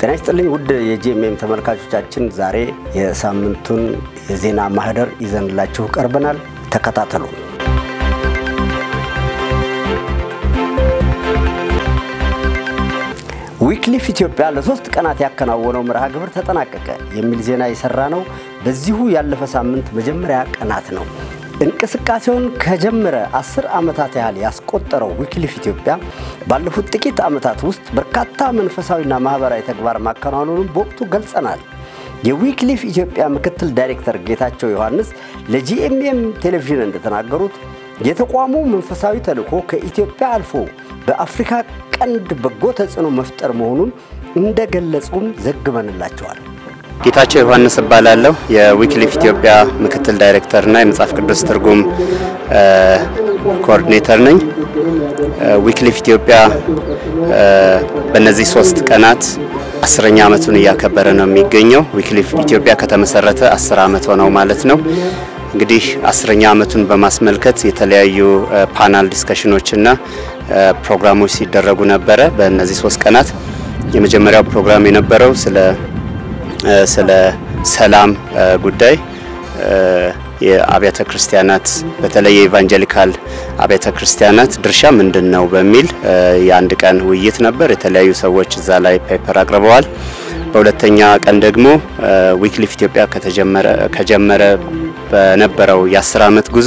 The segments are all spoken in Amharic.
ጤና ይስጥልኝ ውድ የጂኤምኤም ተመልካቾቻችን፣ ዛሬ የሳምንቱን የዜና ማህደር ይዘንላችሁ ቀርበናል። ተከታተሉ። ዊክሊፍ ኢትዮጵያ ለሶስት ቀናት ያከናወነው መርሃ ግብር ተጠናቀቀ የሚል ዜና የሰራ ነው በዚሁ ያለፈ ሳምንት መጀመሪያ ቀናት ነው። እንቅስቃሴውን ከጀመረ አስር ዓመታት ያህል ያስቆጠረው ዊክሊፍ ኢትዮጵያ ባለፉት ጥቂት ዓመታት ውስጥ በርካታ መንፈሳዊና ማህበራዊ ተግባር ማከናወኑንም በወቅቱ ገልጸናል። የዊክሊፍ ኢትዮጵያ ምክትል ዳይሬክተር ጌታቸው ዮሐንስ ለጂኤምኤም ቴሌቪዥን እንደተናገሩት የተቋሙ መንፈሳዊ ተልዕኮ ከኢትዮጵያ አልፎ በአፍሪካ ቀንድ በጎ ተጽዕኖ መፍጠር መሆኑን እንደገለጹም ዘግበንላቸዋል። ጌታቸው ዮሐንስ እባላለሁ። የዊክሊፍ ኢትዮጵያ ምክትል ዳይሬክተርና የመጽሐፍ ቅዱስ ትርጉም ኮኦርዲኔተር ነኝ። ዊክሊፍ ኢትዮጵያ በእነዚህ ሶስት ቀናት አስረኛ ዓመቱን እያከበረ ነው የሚገኘው። ዊክሊፍ ኢትዮጵያ ከተመሰረተ አስር ዓመት ሆነው ማለት ነው። እንግዲህ አስረኛ ዓመቱን በማስመልከት የተለያዩ ፓናል ዲስከሽኖችና ፕሮግራሞች ሲደረጉ ነበረ። በእነዚህ ሶስት ቀናት የመጀመሪያው ፕሮግራም የነበረው ስለ ስለ ሰላም ጉዳይ የአብያተ ክርስቲያናት በተለይ የኢቫንጀሊካል አብያተ ክርስቲያናት ድርሻ ምንድን ነው በሚል የአንድ ቀን ውይይት ነበር። የተለያዩ ሰዎች እዛ ላይ ፔፐር አቅርበዋል። በሁለተኛ ቀን ደግሞ ዊክሊፍ ኢትዮጵያ ከጀመረ በነበረው የአስር ዓመት ጉዞ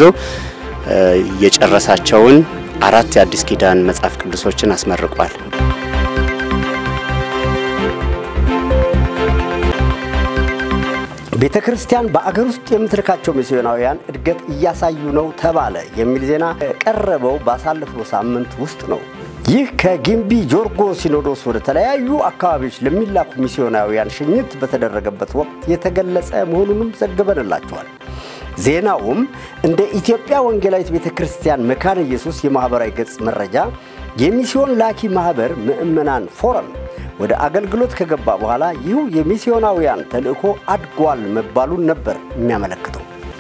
የጨረሳቸውን አራት የአዲስ ኪዳን መጽሐፍ ቅዱሶችን አስመርቋል። ቤተ ክርስቲያን በአገር ውስጥ የምትልካቸው ሚስዮናውያን እድገት እያሳዩ ነው ተባለ የሚል ዜና የቀረበው ባሳለፍነው ሳምንት ውስጥ ነው። ይህ ከጊምቢ ጆርጎ ሲኖዶስ ወደ ተለያዩ አካባቢዎች ለሚላኩ ሚስዮናውያን ሽኝት በተደረገበት ወቅት የተገለጸ መሆኑንም ዘግበንላቸዋል። ዜናውም እንደ ኢትዮጵያ ወንጌላዊት ቤተ ክርስቲያን መካነ ኢየሱስ የማኅበራዊ ገጽ መረጃ የሚስዮን ላኪ ማኅበር ምዕመናን ፎረም ወደ አገልግሎት ከገባ በኋላ ይህ የሚስዮናውያን ተልእኮ አድጓል መባሉን ነበር የሚያመለክተው።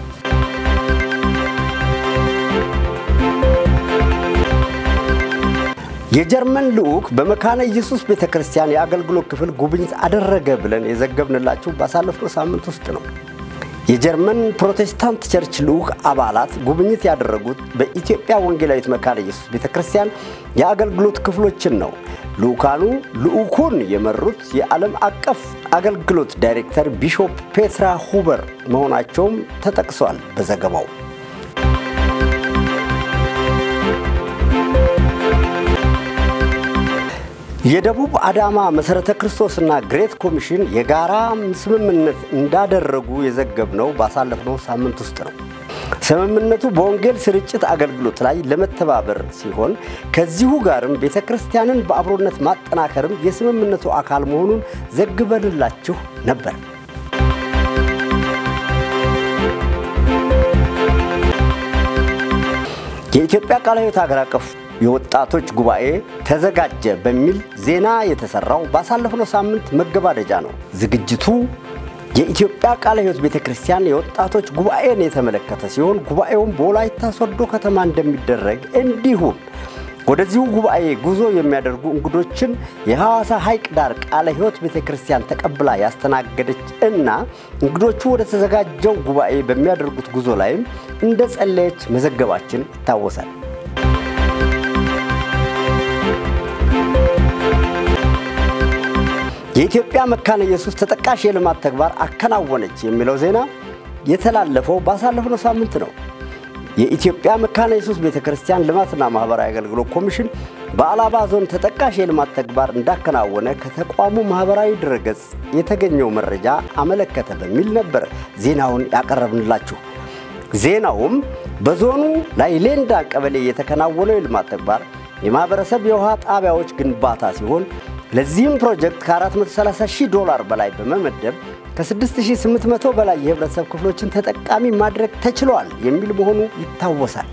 የጀርመን ልዑክ በመካነ ኢየሱስ ቤተ ክርስቲያን የአገልግሎት ክፍል ጉብኝት አደረገ ብለን የዘገብንላችሁ ባሳለፍነው ሳምንት ውስጥ ነው። የጀርመን ፕሮቴስታንት ቸርች ልዑክ አባላት ጉብኝት ያደረጉት በኢትዮጵያ ወንጌላዊት መካነ ኢየሱስ ቤተ ክርስቲያን የአገልግሎት ክፍሎችን ነው። ልዑካኑ ልዑኩን የመሩት የዓለም አቀፍ አገልግሎት ዳይሬክተር ቢሾፕ ፔትራ ሁበር መሆናቸውም ተጠቅሷል በዘገባው። የደቡብ አዳማ መሠረተ ክርስቶስና ግሬት ኮሚሽን የጋራ ስምምነት እንዳደረጉ የዘገብነው ባሳለፍነው ሳምንት ውስጥ ነው። ስምምነቱ በወንጌል ስርጭት አገልግሎት ላይ ለመተባበር ሲሆን ከዚሁ ጋርም ቤተ ክርስቲያንን በአብሮነት ማጠናከርም የስምምነቱ አካል መሆኑን ዘግበንላችሁ ነበር። የኢትዮጵያ ቃለ ሕይወት ሀገር አቀፍ የወጣቶች ጉባኤ ተዘጋጀ በሚል ዜና የተሰራው ባሳለፍነው ሳምንት መገባደጃ ነው። ዝግጅቱ የኢትዮጵያ ቃለ ሕይወት ቤተ ክርስቲያን የወጣቶች ጉባኤን የተመለከተ ሲሆን ጉባኤውን በወላይታ ሶዶ ከተማ እንደሚደረግ እንዲሁም ወደዚሁ ጉባኤ ጉዞ የሚያደርጉ እንግዶችን የሐዋሳ ሐይቅ ዳር ቃለ ሕይወት ቤተ ክርስቲያን ተቀብላ ያስተናገደች እና እንግዶቹ ወደ ተዘጋጀው ጉባኤ በሚያደርጉት ጉዞ ላይም እንደ ጸለየች መዘገባችን ይታወሳል። የኢትዮጵያ መካነ ኢየሱስ ተጠቃሽ የልማት ተግባር አከናወነች የሚለው ዜና የተላለፈው ባሳለፍነው ሳምንት ነው። የኢትዮጵያ መካነ ኢየሱስ ቤተ ክርስቲያን ልማትና ማህበራዊ አገልግሎት ኮሚሽን በአላባ ዞን ተጠቃሽ የልማት ተግባር እንዳከናወነ ከተቋሙ ማህበራዊ ድረገጽ የተገኘው መረጃ አመለከተ በሚል ነበር ዜናውን ያቀረብንላችሁ። ዜናውም በዞኑ ላይሌንዳ ቀበሌ የተከናወነው የልማት ተግባር የማህበረሰብ የውሃ ጣቢያዎች ግንባታ ሲሆን ለዚህም ፕሮጀክት ከ430 ሺህ ዶላር በላይ በመመደብ ከ6800 በላይ የህብረተሰብ ክፍሎችን ተጠቃሚ ማድረግ ተችሏል የሚል መሆኑ ይታወሳል።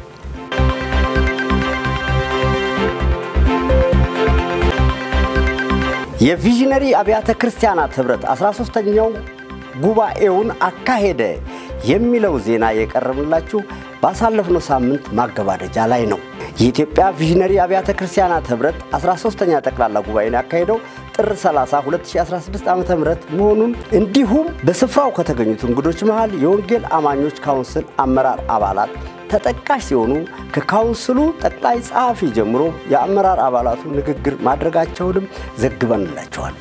የቪዥነሪ አብያተ ክርስቲያናት ህብረት 13ኛው ጉባኤውን አካሄደ የሚለው ዜና የቀረብላችሁ ባሳለፍነው ሳምንት ማገባደጃ ላይ ነው። የኢትዮጵያ ቪዥነሪ አብያተ ክርስቲያናት ህብረት 13ኛ ጠቅላላ ጉባኤን ያካሄደው ጥር 30 2016 ዓ ም መሆኑን እንዲሁም በስፍራው ከተገኙት እንግዶች መሃል የወንጌል አማኞች ካውንስል አመራር አባላት ተጠቃሽ ሲሆኑ ከካውንስሉ ጠቅላይ ጸሐፊ ጀምሮ የአመራር አባላቱ ንግግር ማድረጋቸውንም ዘግበንላቸዋል።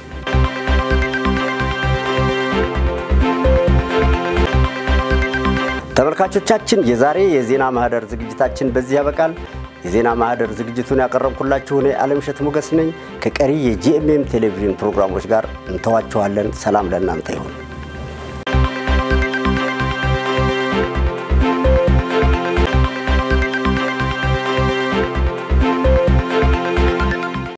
ተመልካቾቻችን የዛሬ የዜና ማህደር ዝግጅታችን በዚህ ያበቃል። የዜና ማህደር ዝግጅቱን ያቀረብኩላችሁ እኔ አለምሸት ሞገስ ነኝ። ከቀሪ የጂኤምኤም ቴሌቪዥን ፕሮግራሞች ጋር እንተዋችኋለን። ሰላም ለእናንተ ይሁን።